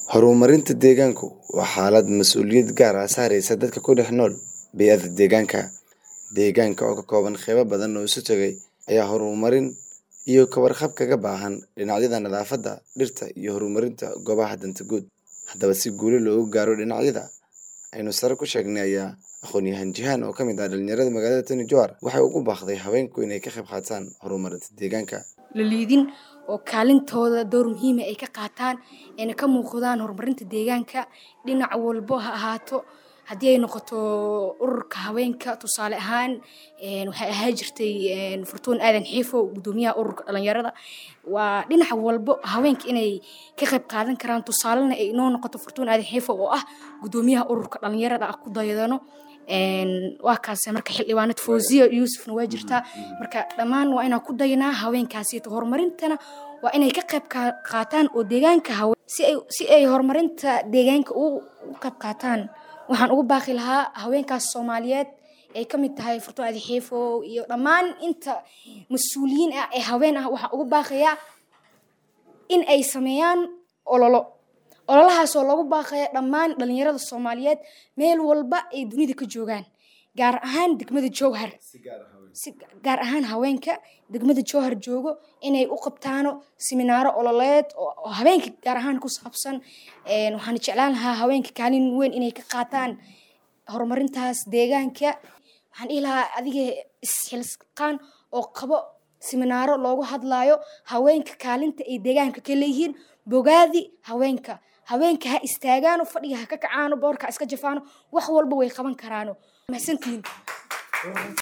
Horumarinta deegaanku waa xaalad mas'uuliyad gaar ah saaraysa dadka ku dhex nool bey'ada deegaanka. Deegaanka oo ka kooban qaybo badan oo isu tegay ayaa horumarin iyo ka warqab kaga baahan dhinacyada nadaafadda, dhirta, iyo horumarinta goobaha danta guud. Haddaba si guulo looga gaaro dhinacyada aynu sare ku sheegnay ayaa aqoon-yahan Jihan oo ka mid ah dhalinyarada magaalada Tana Jowhar waxay ugu baaqday haweenku inay ka qayb qaataan horumarinta deegaanka. la liidin oo kaalintooda door muhiim ah ay ka qaataan ayna ka muuqdaan horumarinta deegaanka dhinac walbo ha ahaato haddii ay noqoto ururka haweenka tusaale ahaan een waxay ahaan jirtay een Furtuun Aadan Xiifo gudoomiyaha ururka dhalinyarada waa dhinac walbo haweenka inay ka qayb qaadan karaan tusaalena ay inoo noqoto Furtuun Aadan Xiifo oo ah gudoomiyaha ururka dhalinyarada ah ku daydano een waa kaas marka xildhibaanad Fawziya Yuusufna waa jirtaa marka dhammaan waa inaan ku dayanaa haweenkaasi horumarintana waa inay ka qayb qaataan oo deegaanka hawe si ay si ay horumarinta deegaanka ugu qayb qaataan waxaan ugu baaqi lahaa haweenkaas Soomaaliyeed ay ka mid tahay Furtuun Aadan Xiifo iyo dhammaan inta mas'uuliyiin ah ee haween ah waxaan ugu baaqayaa in ay sameeyaan ololo ololahaasoo lagu baaqaya dhammaan dhalinyarada Soomaaliyeed meel walba ay dunida ka joogaan gaar ahaan degmada Jowhar si gaar ahaan haweenka degmada Jowhar joogo inay u qabtaano siminaaro ololeed oo haweenka gaar ahaan ku saabsan een waxaan jeclaan lahaa haweenka kaalin weyn inay ka qaataan horumarintaas deegaanka waxaan dhihi lahaa adiga isxilqaan oo qabo siminaaro loogu hadlaayo haweenka kaalinta ay deegaanka ka leeyihiin bogaadi haweenka haweenka ha istaagaano fadhiga ha ka kacaano boorka ha iska jafaano wax walba way qaban karaano mahadsantihiin